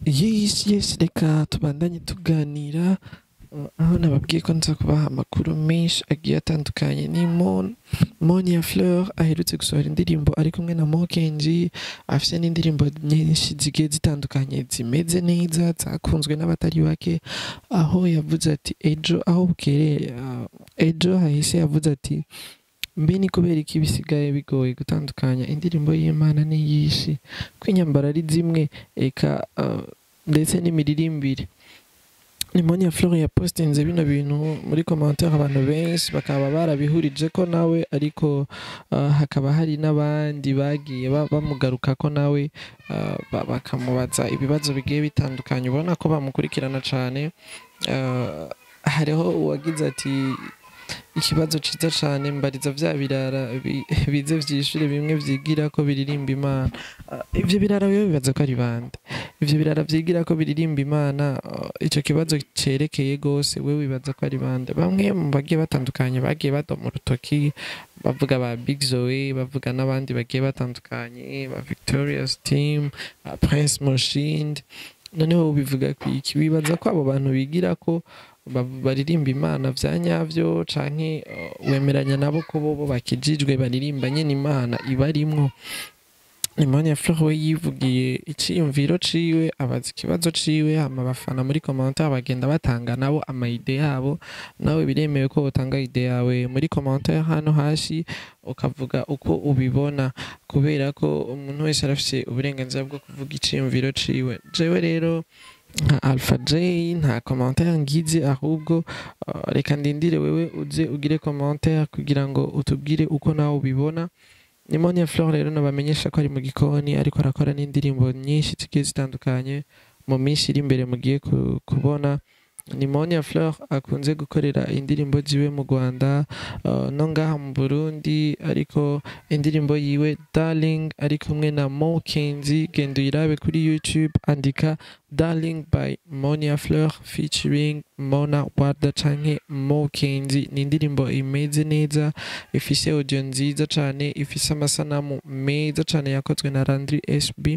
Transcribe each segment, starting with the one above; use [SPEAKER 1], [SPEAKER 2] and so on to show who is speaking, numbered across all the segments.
[SPEAKER 1] Yes, yes, reka tubandanye tuganira uh, aho nababwiye ko nza kubaha amakuru menshi agiye atandukanye ni Mon Monia Fleur aherutse gusohora indirimbo ari kumwe na Mokenji afise n'indirimbo nyinshi zigiye zitandukanye zimeze neza zakunzwe n'abatari bake aho yavuze ati ejo aho bukereye uh, ejo hahise yavuze ati mbe ni kubera iki bisigaye bigoye gutandukanya indirimbo y'Imana n'iyishi ko inyambaro ari zimwe eka uh, ndetse n'imiririmbire Nimonia Fleur yapostinze bino bintu muri commentaire abantu benshi bakaba barabihurije ko nawe ariko uh, hakaba hari n'abandi bagiye ba- bamugaruka ko nawe uh, ba- bakamubaza ibibazo bigiye bitandukanye ubona ko bamukurikirana cane uh, hariho uwagize ati ikibazo ciza cane mbariza vya birara bi- bize vyishure bimwe vyigira ko biririmba imana Ah, ivyo birara biba bibaza ko ari bande ivyo birara vyigira ko biririmba imana ah, ico kibazo cerekeye gose we wibaza ko ari bande bamwe mu bagiye batandukanye bagiye badoma urutoki bavuga ba big zoe bavuga n'abandi bagiye batandukanye ba victorious team ba prince moshinde noneho bivuga kwiki wibaza ko abo bantu bigira ko ba- baririmba imana vya nyavyo canke uh, wemeranya nabo ko bobo bakijijwe baririmba nyene imana ibarimwo Imania Fleur we yivugiye iciyumviro ciwe abaza ikibazo ciwe hama abafana muri commentaire bagenda batanga nabo amaide yabo nawe biremewe ko utanga ide yawe muri commentaire hano hasi ukavuga uko ubibona kubera ko umuntu wese arafise uburenganzira bwo kuvuga iciyumviro ciwe jewe rero nka Alpha J nta commentaire ngize ahubwo uh, reka ndindire wewe uze ugire commentaire kugira ngo utubwire uko nawe ubibona Nimonia Fleur rero nabamenyesha ko ari mu gikoni ariko arakora n'indirimbo nyinshi zigiye zitandukanye mu minsi iri imbere mugiye ku- kubona Nimonia Fleur akunze gukorera indirimbo ziwe mu Rwanda uh, no ngaha mu Burundi ariko indirimbo yiwe Darling ari kumwe na Mo Kenzi genda uyirabe kuri YouTube andika Darling by Monia Fleur featuring Mona Warda canke Mo Kenzi ni indirimbo imeze neza ifise audio nziza cane ifise amasanamu meza cane yakozwe na Landry SB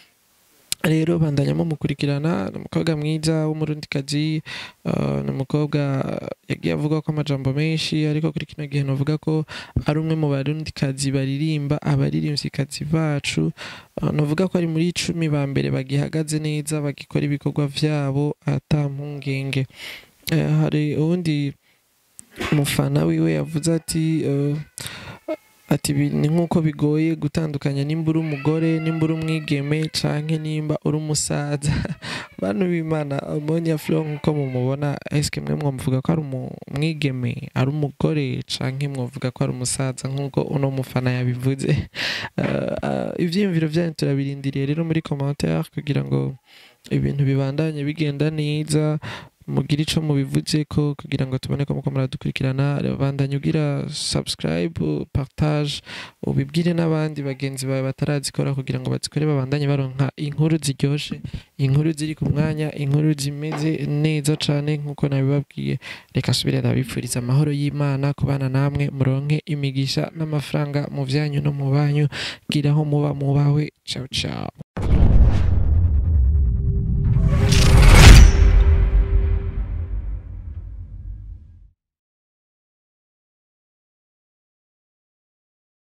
[SPEAKER 1] rero bandanyamo mukurikirana ni umukobwa mwiza w'umurundikazi uh, ni umukobwa yagiye avuga ko amajambo menshi ariko kuri kino gihe novuga ko ari umwe mu barundikazi baririmba abaririmvyikazi bacu uh, novuga ko ari muri icumi ba mbere bagihagaze neza bagikora ibikorwa vyabo ata mpungenge Eh, hari uwundi umufana wiwe yavuze ati uh, ati "Bi- ni nk'uko bigoye gutandukanya nimba uri umugore nimba uri umwigeme canke nimba uri umusaza bantu b'imana Monia Fleur nk'uko mumubona eske mwe mwomuvuga ko ari umu- umwigeme ari umugore canke mwovuga ko ari umusaza nk'uko uno mufana yabivuze Uh, uh, ivyiyumviro vyanyu turabirindiriye rero muri commentaire kugira ngo ibintu bibandanye bigenda neza mugire ico mubivuze ko kugira ngo tubone ko muko muradukurikirana bandanye ugira subscribe partage ubibwire n'abandi bagenzi bawe batarazikora kugira ngo bazikore babandanye baronka inkuru ziryoshe inkuru ziri ku mwanya inkuru zimeze neza cane nk'uko nabibabwiye reka subire ndabipfuriza amahoro y'imana kubana namwe muronke imigisha n'amafaranga mu vyanyu no mu banyu gira aho muba mubawe ciao ciao